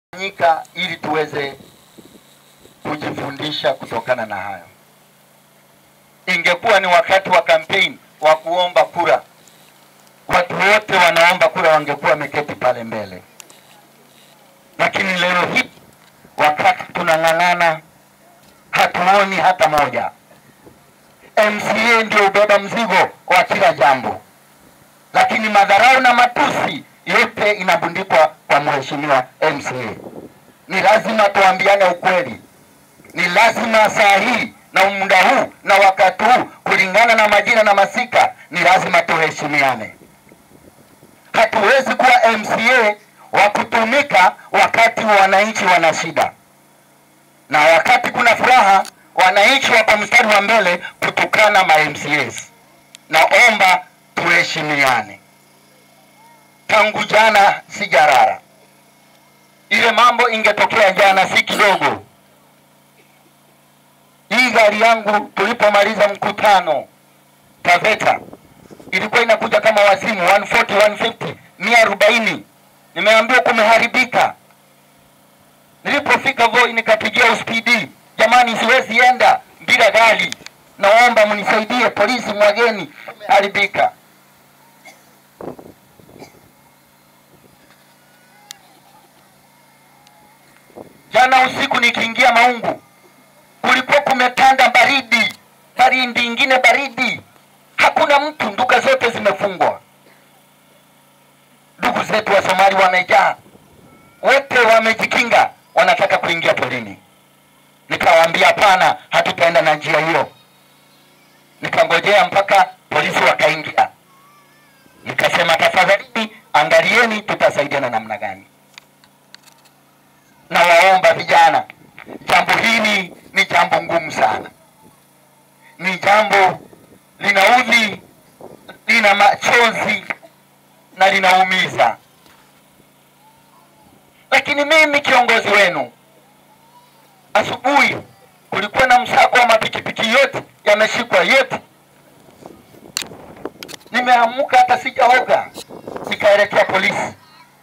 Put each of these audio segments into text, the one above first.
fanyika ili tuweze kujifundisha kutokana na hayo. Ingekuwa ni wakati wa kampeni wa kuomba kura, watu wote wanaomba kura wangekuwa wameketi pale mbele, lakini leo hii wakati tunang'ang'ana, hatuoni hata moja. MCA ndio ubeba mzigo wa kila jambo, lakini madharau na matusi yote inabundikwa kwa mheshimiwa MCA. Ni lazima tuambiane ukweli, ni lazima saa hii na muda huu na wakati huu, kulingana na majina na masika, ni lazima tuheshimiane. Hatuwezi kuwa MCA wa kutumika wakati wananchi wana shida, na wakati kuna furaha wananchi wako mstari wa mbele kutukana ma MCAs. Naomba tuheshimiane. Tangu jana sijarara, ile mambo ingetokea jana si kidogo. Hii gari yangu tulipomaliza mkutano Taveta ilikuwa inakuja kama wazimu 140 150 mia arobaini. Nimeambiwa kumeharibika. Nilipofika Voi nikapigia uspidi, jamani, siwezi enda bila gari, naomba mnisaidie, polisi mwageni, kumeharibika. Jana usiku nikiingia Maungu, kulikuwa kumetanda baridi, baridi ingine baridi, hakuna mtu, duka zote zimefungwa. Ndugu zetu wa Somali wamejaa, wote wamejikinga, wanataka kuingia porini. Nikawaambia hapana, hatutaenda na njia hiyo. Nikangojea mpaka polisi wakaingia, nikasema tafadhali, angalieni tutasaidiana namna gani. Nawaomba vijana, jambo hili ni jambo ngumu sana, ni jambo linaudhi, lina machozi na linaumiza, lakini mimi kiongozi wenu, asubuhi kulikuwa na msako wa mapikipiki yote yameshikwa yote. Nimeamuka hata sijaoga, nikaelekea polisi.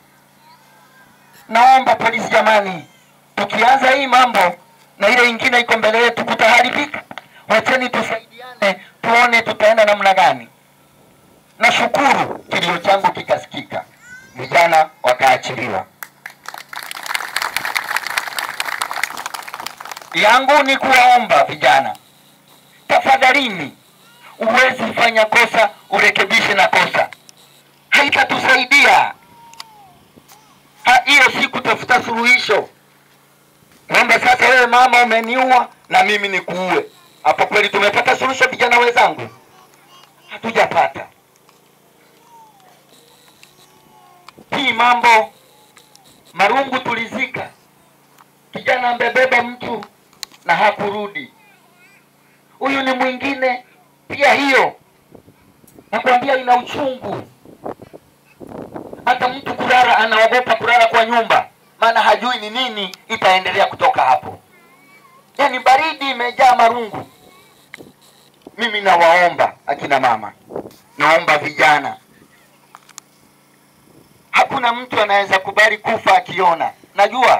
Naomba polisi, jamani, tukianza hii mambo na ile ingine iko mbele yetu kutaharibika. Wacheni tusaidiane, tuone tutaenda namna gani. Nashukuru kilio changu kikasikika, vijana wakaachiliwa. Yangu ni kuwaomba vijana, tafadhalini, uwezi fanya kosa urekebishe na kosa, haitatusaidia Ha- hiyo si kutafuta suluhisho kwamba sasa wewe mama umeniua na mimi nikuue. Hapo kweli tumepata suluhisho, vijana wenzangu? Hatujapata. Hii mambo marungu tulizika, kijana ambebeba mtu na hakurudi, huyu ni mwingine pia. Hiyo nakwambia ina uchungu hata mtu kulala anaogopa kulala kwa nyumba, maana hajui ni nini itaendelea kutoka hapo. Yaani baridi imejaa marungu. Mimi nawaomba akina mama, naomba vijana, hakuna mtu anaweza kubali kufa akiona. Najua,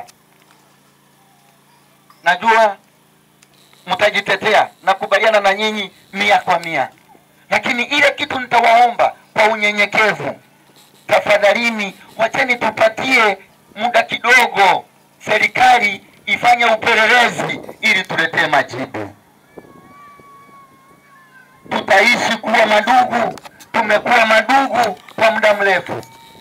najua mtajitetea, nakubaliana na nyinyi mia kwa mia, lakini ile kitu nitawaomba kwa unyenyekevu tafadhalini, wacheni tupatie muda kidogo, serikali ifanye upelelezi ili tuletee majibu. Tutaishi kuwa madugu, tumekuwa madugu kwa muda mrefu,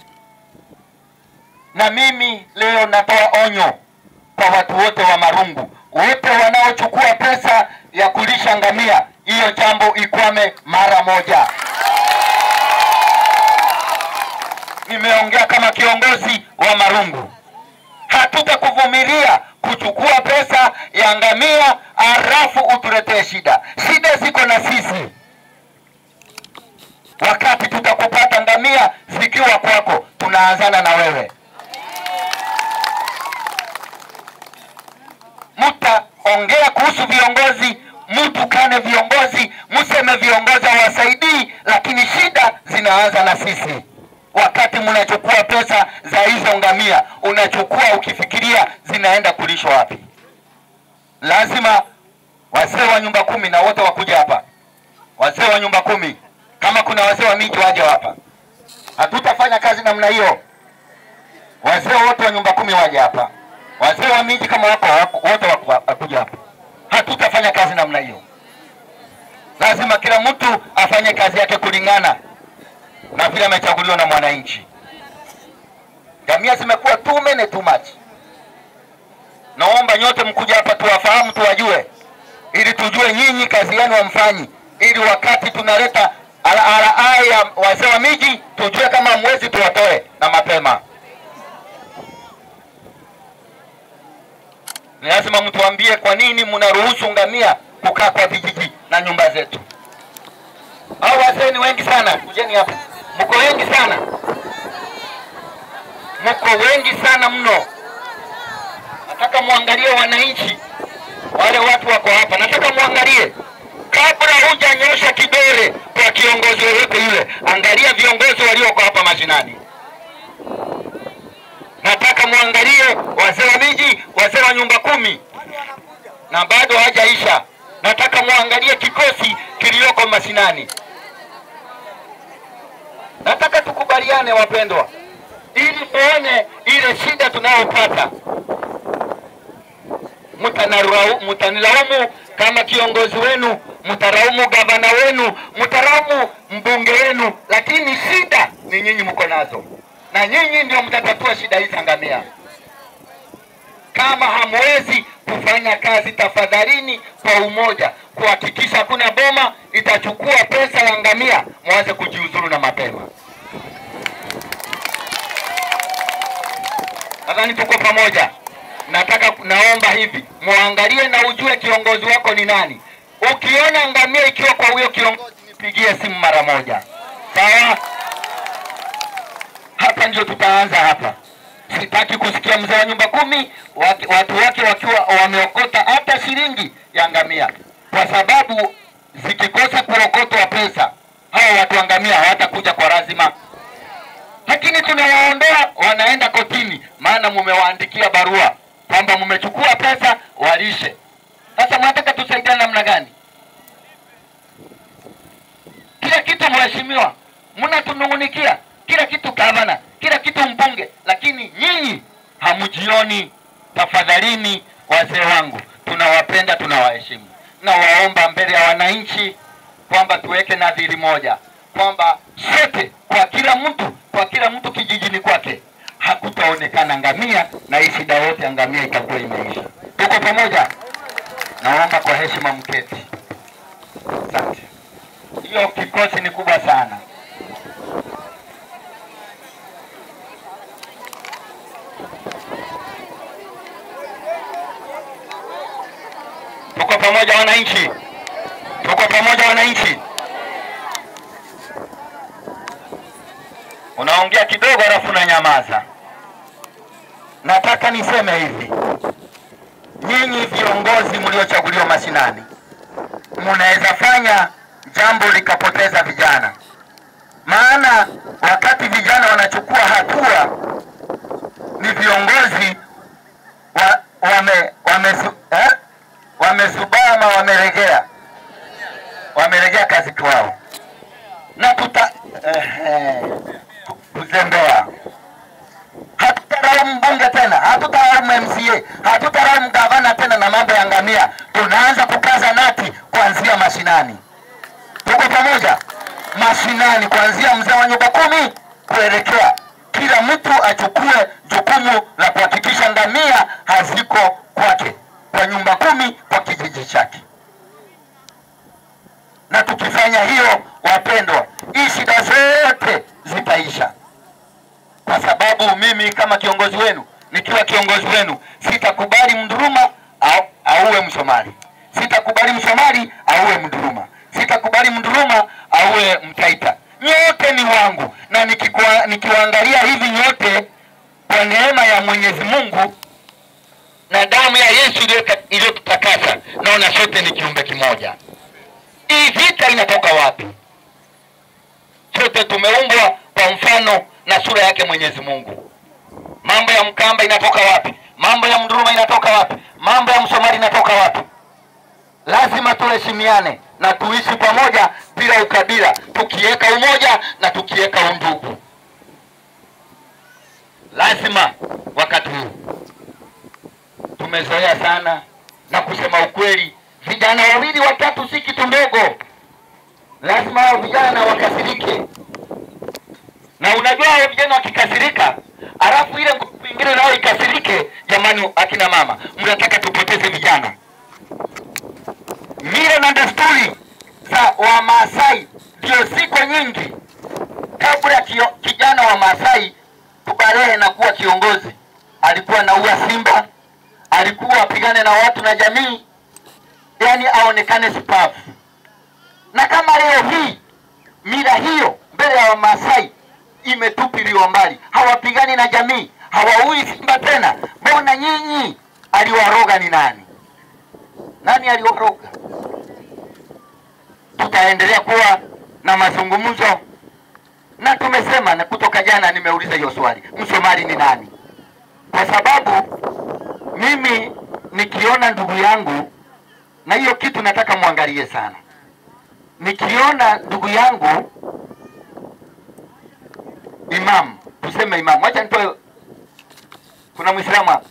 na mimi leo natoa onyo kwa watu wote wa Marungu, wote wanaochukua pesa ya kulisha ngamia, hiyo jambo ikwame mara moja. Nimeongea kama kiongozi wa Marungu, hatutakuvumilia kuchukua pesa ya ngamia halafu utuletee shida. Shida ziko na sisi, wakati tutakupata ngamia zikiwa kwako, tunaanzana na wewe. Mtaongea kuhusu viongozi, mtukane viongozi, mseme viongozi hawasaidii, lakini shida zinaanza na sisi wakati mnachukua pesa za hizo hizo ngamia unachukua ukifikiria zinaenda kulishwa wapi? Lazima wazee wa nyumba kumi na wote wakuja hapa, wazee wa nyumba kumi, kama kuna wazee wa miji waje hapa. Hatutafanya kazi namna hiyo. Wazee wote wa nyumba kumi waje hapa, wazee wa miji kama wako wako- wote waku- wakuja hapa. Hatutafanya kazi namna hiyo. Lazima kila mtu afanye kazi yake kulingana na vile amechaguliwa na mwananchi. Ngamia zimekuwa too many too much. Naomba nyote mkuja hapa tuwafahamu, tuwajue, ili tujue nyinyi kazi yenu wamfanyi, ili wakati tunaleta RRI ya wazee wa miji tujue kama hamwezi, tuwatoe na mapema. Ni lazima mtuambie kwa nini mnaruhusu ngamia kukaa kwa vijiji na nyumba zetu. Hao wazee ni wengi sana, kujeni hapa, mko wengi sana, mko wengi sana mno. Nataka muangalie wananchi, wale watu wako hapa, nataka muangalie kabla hujanyosha kidole kwa kiongozi yoyote yule, angalia viongozi walioko hapa mashinani. Nataka muangalie wazee wa miji, wazee wa nyumba kumi, na bado hajaisha. Nataka muangalie kikosi kilioko mashinani. Nataka tukubaliane wapendwa, ili tuone ile shida tunayopata. Mtanarau- Mtanilaumu kama kiongozi wenu, mtaraumu gavana wenu, mtaraumu mbunge wenu, lakini shida ni nyinyi mko nazo, na nyinyi ndio mtatatua shida hizi za ngamia. Kama hamwezi kufanya kazi, tafadhalini kwa umoja kuhakikisha hakuna boma itachukua pesa ya ngamia, mwanze kujiuzuru na mapema. Nadhani tuko pamoja. Nataka naomba hivi, muangalie na ujue kiongozi wako ni nani. Ukiona ngamia ikiwa kwa huyo kiongozi, nipigie simu mara moja, sawa? Hapa ndio tutaanza hapa. Sitaki kusikia mzee wa nyumba kumi waki- watu wake wakiwa wameokota hata shilingi ya ngamia, kwa sababu zikikosa kuokotwa pesa, hao watu wa ngamia hawatakuja kwa lazima lakini tunawaondoa wanaenda kotini, maana mumewaandikia barua kwamba mmechukua pesa walishe. Sasa mnataka tusaidiane namna gani? Kila kitu mheshimiwa, mnatunung'unikia kila kitu gavana, kila kitu mbunge, lakini nyinyi hamjioni. Tafadhalini wazee wangu, tunawapenda, tunawaheshimu, nawaomba mbele ya wananchi kwamba tuweke nadhiri moja kwamba sote kwa kila mtu kwa kila mtu kijijini kwake hakutaonekana ngamia na hii shida yote ya ngamia itakuwa imeisha. Tuko pamoja? Naomba kwa heshima mketi. Asante. Hiyo kikosi ni kubwa sana. Tuko pamoja wananchi, tuko pamoja wananchi. Unaongea kidogo alafu unanyamaza. Nataka niseme hivi, nyinyi viongozi mliochaguliwa mashinani, mnaweza fanya jambo likapoteza vijana, maana wakati vijana wanachukua hatua ni viongozi wa, wame, wame, eh? wamesubama, wameregea, wameregea kazi kwao na tuta eh, kuzembea. Hatutaraumu mbunge tena, hatutaraumu MCA, hatutaraumu gavana tena na mambo ya ngamia. Tunaanza kukaza nati kuanzia mashinani. Tuko pamoja? Mashinani, kuanzia mzee wa nyumba kumi kuelekea, kila mtu achukue jukumu la kuhakikisha ngamia haziko kwake, kwa nyumba kumi, kwa kijiji chake na tukifanya hiyo, wapendwa, hii shida zote zitaisha, kwa sababu mimi kama kiongozi wenu, nikiwa kiongozi wenu, sitakubali Mduruma au auwe Msomali, sitakubali Msomali auwe Mduruma, sitakubali Mduruma auwe Mtaita. Nyote ni wangu, na nikikua, nikiwaangalia hivi nyote kwa neema ya Mwenyezi Mungu na damu ya Yesu iliyo- iliyotutakasa, naona sote ni kiumbe kimoja. Hii vita inatoka wapi? Sote tumeumbwa kwa mfano na sura yake Mwenyezi Mungu, mambo ya Mkamba inatoka wapi? Mambo ya Mduruma inatoka wapi? Mambo ya Msomali inatoka wapi? Lazima tuheshimiane na tuishi pamoja bila ukabila, tukiweka umoja na tukiweka undugu. Lazima wakati huu tumezoea sana, na kusema ukweli, vijana wawili watatu si kitu ndogo. Lazima hao vijana wakasirike, na unajua hao vijana wakikasirika, alafu ile nguvu ingine nao ikasirike. Jamani, akina mama, mnataka tupoteze vijana? Mila na desturi za Wamasai ndio ziko nyingi. Kabla kio, kijana wa Masai kubalehe na kuwa kiongozi, alikuwa naua simba, alikuwa apigane na watu na jamii, yani aonekane shupavu. Na kama leo hii mila hiyo mbele ya Wamasai imetupiliwa mbali, hawapigani na jamii, hawaui simba tena, mbona nyinyi? Aliwaroga ni nani? Nani aliwaroga? Tutaendelea kuwa na mazungumzo na tumesema, na kutoka jana nimeuliza hiyo swali, Msomali ni nani? Kwa sababu mimi nikiona ndugu yangu, na hiyo kitu nataka muangalie sana, nikiona ndugu yangu imam, tuseme imam, wacha nitoe, kuna Muislamu hapa,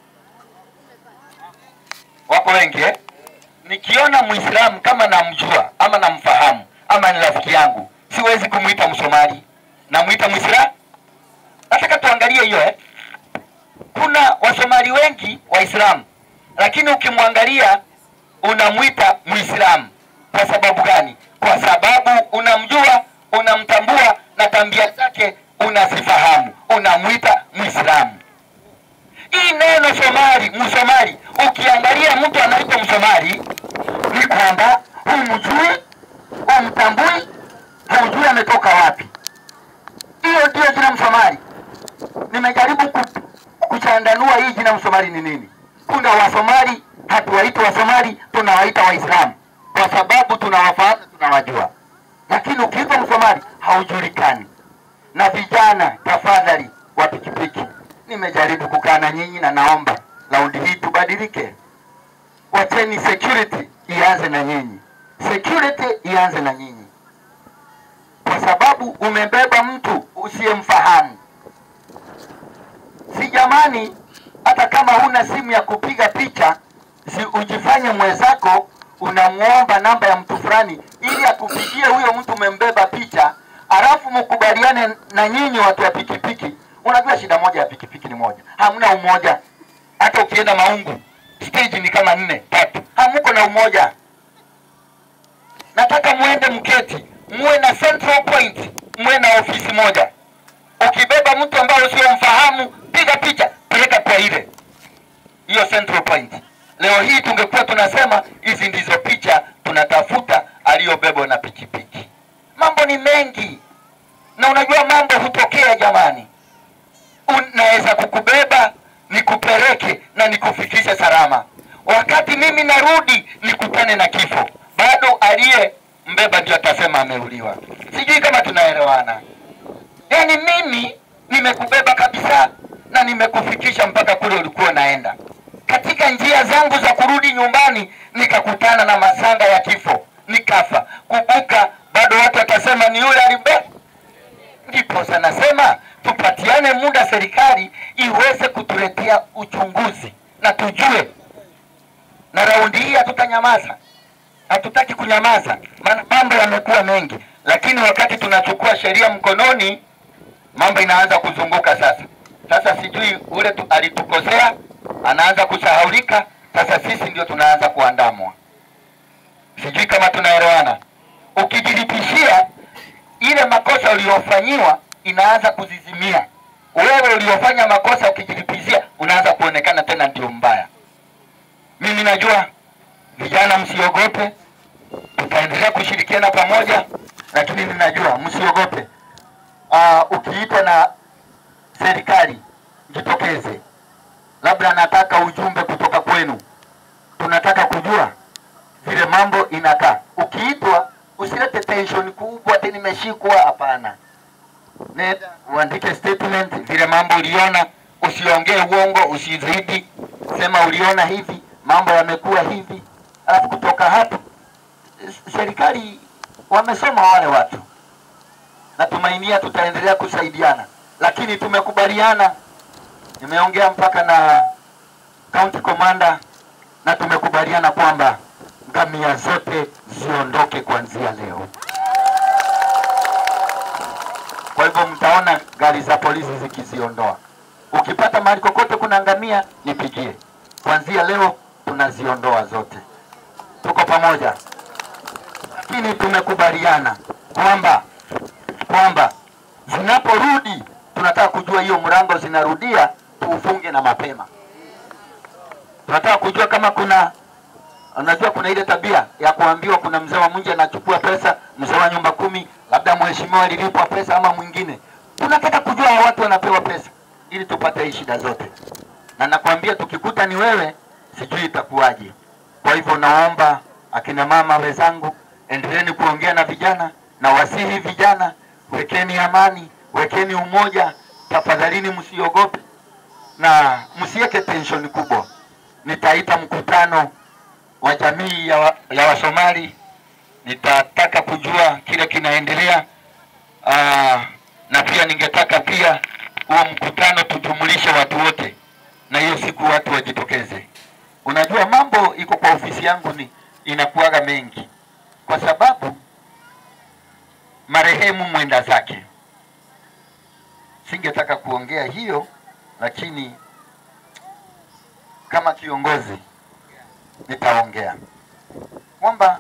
wako wengi eh? Nikiona Muislamu kama namjua ama namfahamu ama ni rafiki yangu, siwezi kumwita Msomali, namwita Muislamu. Nataka tuangalie hiyo eh? Kuna Wasomali wengi Waislamu, lakini ukimwangalia unamwita Muislamu. Kwa sababu gani? Kwa sababu unamjua, unamtambua na tabia zake unazifahamu, unamwita Muislamu. Hii neno Somali, Msomali, ukiangalia mtu anaitwa Msomali ni kwamba humjui, humtambui, haujui ametoka wapi. Hiyo ndio jina Msomali. Nimejaribu ku- kuchandanua hii jina Msomali ni nini. Kuna Wasomali hatuwaiti Wasomali, tunawaita Waislamu kwa sababu tunawafahamu, tunawajua, lakini ukiitwa Msomali haujulikani. Na vijana, tafadhali, wa pikipiki, nimejaribu kukaa na nyinyi na naomba raundi hii tubadilike. Wacheni security ianze na nyinyi, security ianze na nyinyi, kwa sababu umebeba mtu usiyemfahamu. Si jamani, hata kama huna simu ya kupiga picha, si ujifanye mwenzako unamwomba namba ya mtu fulani ili akupigie huyo mtu umembeba picha, alafu mkubaliane na nyinyi watu wa pikipiki. Unajua shida moja ya pikipiki ni moja, hamna umoja. Hata ukienda Maungu stage ni kama nne tatu, hamuko na umoja. Nataka muende mketi, muwe na central point, muwe na ofisi moja. Ukibeba mtu ambaye usiomfahamu, piga picha, peleka kwa ile hiyo central point. Leo hii tungekuwa tunasema hizi ndizo picha tunatafuta aliyobebwa na pikipiki. Mambo ni mengi, na unajua mambo hutokea jamani. Unaweza kukubeba nikupeleke na nikufikishe salama, wakati mimi narudi nikutane na kifo, bado aliye mbeba ndio atasema ameuliwa. Sijui kama tunaelewana. Yaani mimi nimekubeba kabisa na nimekufikisha mpaka kule ulikuwa unaenda. Katika njia zangu za kurudi nyumbani nikakutana na masanga ya kifo, nikafa. Kumbuka, bado watu watasema ni yule alibe. Ndipo sasa nasema tupatiane muda, serikali iweze kutuletea uchunguzi na tujue, na raundi hii hatutanyamaza hatutaki kunyamaza, maana mambo yamekuwa mengi, lakini wakati tunachukua sheria mkononi, mambo inaanza kuzunguka sasa. Sasa sijui ule tu, alitukosea anaanza kusahaulika, sasa sisi ndio tunaanza kuandamwa. Sijui kama tunaelewana. Ukijilipishia ile makosa uliyofanyiwa inaanza kuzizimia. Wewe uliofanya makosa ukijilipishia, unaanza kuonekana tena ndio mbaya. Mimi najua vijana, msiogope, tutaendelea kushirikiana pamoja, lakini ninajua msiogope. Uh, ukiitwa na serikali jitokeze, labda nataka ujumbe kutoka kwenu, tunataka kujua vile mambo inakaa. Ukiitwa usilete tension kubwa, ati nimeshikwa. Hapana, nenda uandike statement vile mambo uliona, usiongee uongo, usizidi, sema uliona hivi, mambo yamekuwa hivi, alafu kutoka hapo s- serikali wamesoma wale watu, natumainia tutaendelea kusaidiana, lakini tumekubaliana, nimeongea mpaka na county commander na tumekubaliana kwamba ngamia zote ziondoke kuanzia leo. Kwa hivyo mtaona gari za polisi zikiziondoa. Ukipata mahali kokote kuna ngamia, nipigie. Kuanzia leo tunaziondoa zote. Tuko pamoja, lakini tumekubaliana kwamba kwamba zinaporudi, tunataka kujua hiyo mlango zinarudia, tuufunge na mapema. Tunataka kujua kama kuna unajua kuna ile tabia ya kuambiwa kuna mzee wa mji anachukua pesa, mzee wa nyumba kumi, labda mheshimiwa alilipwa pesa ama mwingine. Tunataka kujua hao watu wanapewa pesa ili tupate hii shida zote, na nakwambia tukikuta ni wewe, sijui itakuwaje. Kwa hivyo naomba akina mama wenzangu, endeleeni kuongea na vijana na wasihi vijana, wekeni amani, wekeni umoja, tafadhalini, msiogope na msiweke tension kubwa. Nitaita mkutano wa jamii ya, wa, ya Wasomali. Nitataka kujua kile kinaendelea. Aa, na pia ningetaka pia huo mkutano tujumulishe watu wote, na hiyo siku watu wajitokeze. Unajua mambo iko kwa ofisi yangu ni inakuwaga mengi, kwa sababu marehemu mwenda zake. Singetaka kuongea hiyo, lakini kama kiongozi nitaongea kwamba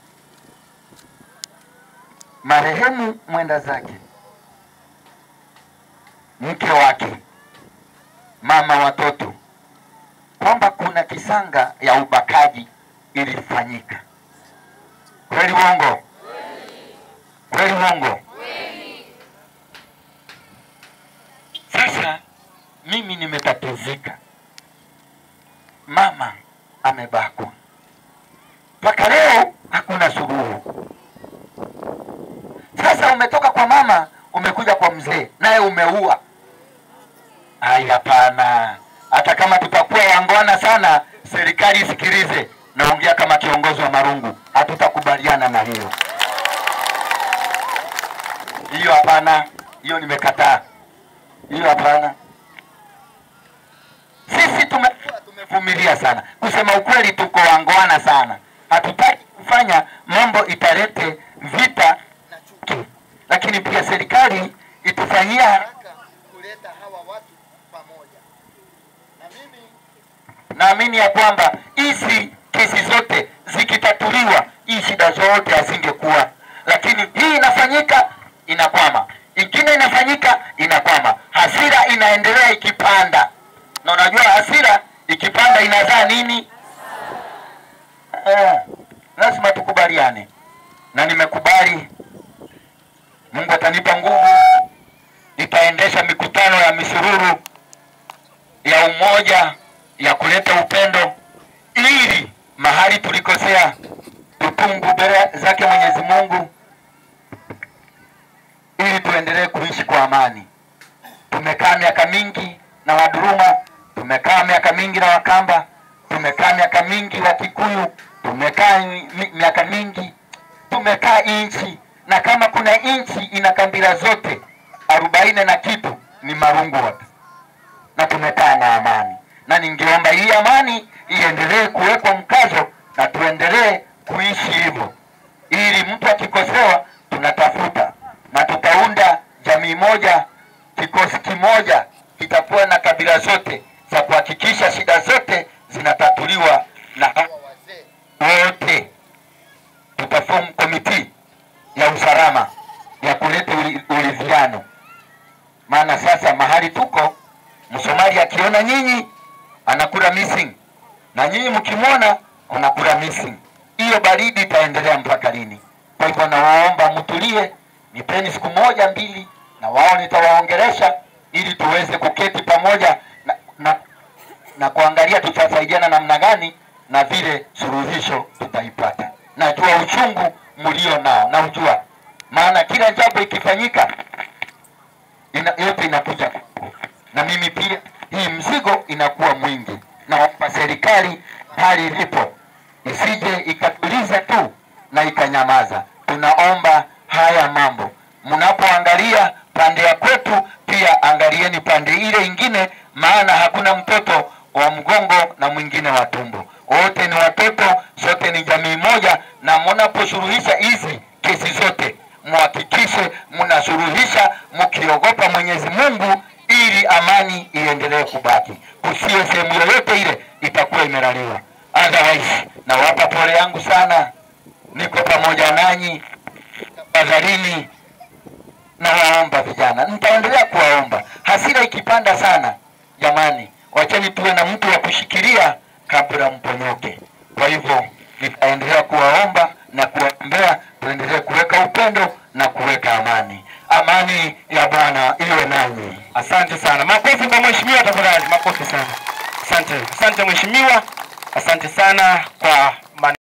marehemu mwenda zake, mke wake, mama watoto, kwamba kuna kisanga ya ubakaji ilifanyika. Kweli uongo? Kweli uongo? Sasa mimi nimetatizika, mama amebakwa mpaka leo hakuna suluhu. Sasa umetoka kwa mama umekuja kwa mzee, naye umeua. Ai, hapana. Hata kama tutakuwa wangwana sana, serikali isikilize. Naongea kama kiongozi wa Marungu, hatutakubaliana na hiyo. Hiyo hapana, hiyo nimekataa, hiyo hapana. Sisi tumekuwa tumevumilia sana, kusema ukweli, tuko wangwana sana. Hatutaki kufanya mambo italete vita na chuki, lakini pia serikali itufanyia haraka kuleta hawa watu pamoja. Na mimi naamini ya kwamba hizi kesi zote zikitatuliwa, hii shida zote hazingekuwa, lakini hii inafanyika inakwama, ingine inafanyika inakwama, hasira inaendelea ikipanda, na unajua hasira ikipanda inazaa nini? Eh, lazima tukubaliane, na nimekubali. Mungu atanipa nguvu, nitaendesha mikutano ya misururu ya umoja ya kuleta upendo, ili mahali tulikosea tutungu mbele zake Mwenyezi Mungu, ili tuendelee kuishi kwa amani. Tumekaa miaka mingi na Waduruma, tumekaa miaka mingi na Wakamba, tumekaa miaka mingi wa Kikuyu, tumekaa mi- miaka mingi, tumekaa inchi, na kama kuna inchi ina kabila zote arobaini na kitu ni Marungu wote, na tumekaa na amani, na ningeomba hii amani iendelee kuwekwa mkazo na tuendelee kuishi hivyo, ili mtu akikosewa tunatafuta na tutaunda jamii moja, kikosi kimoja kitakuwa na kabila zote za kuhakikisha shida zote zinatatuliwa na hawa wazee wote. Tutaform komiti ya usalama ya kuleta uli- uridhiano, maana sasa mahali tuko, Msomali akiona nyinyi anakula missing na nyinyi mkimwona unakula missing. Hiyo baridi itaendelea mpaka lini? Kwa hivyo nawaomba mtulie, nipeni siku moja mbili, na wao nitawaongelesha ili tuweze kuketi pamoja na, na, na kuangalia tutasaidiana namna gani na vile suluhisho tutaipata. Najua uchungu mlio nao, naujua, maana kila jambo ikifanyika ina, yote inakuja kwangu. na mimi pia hii mzigo inakuwa mwingi. Naomba serikali hali ilipo isije ikatuliza tu na ikanyamaza. Tunaomba haya mambo mnapoangalia pande ya kwetu, pia angalieni pande ile ingine, maana hakuna mtoto wa mgongo na mwingine wa tumbo. Wote ni watoto, sote ni jamii moja, na mnaposuluhisha hizi kesi zote muhakikishe mnasuluhisha mkiogopa Mwenyezi Mungu ili amani iendelee kubaki. Kusiwe sehemu yoyote ile itakuwa imelaliwa. Otherwise, nawapa pole yangu sana, niko pamoja nanyi. Tafadhalini, nawaomba vijana, nitaendelea kuwaomba. Hasira ikipanda sana, jamani, wacheni tuwe na mtu wa kushikilia kabla mponyoke. Kwa hivyo nitaendelea kuwaomba na kuwaombea, tuendelee kuweka upendo na kuweka amani. Amani ya Bwana iwe nanyi. Asante sana. Makofi kwa mheshimiwa tafadhali, makofi sana. Asante, asante mheshimiwa, asante sana kwa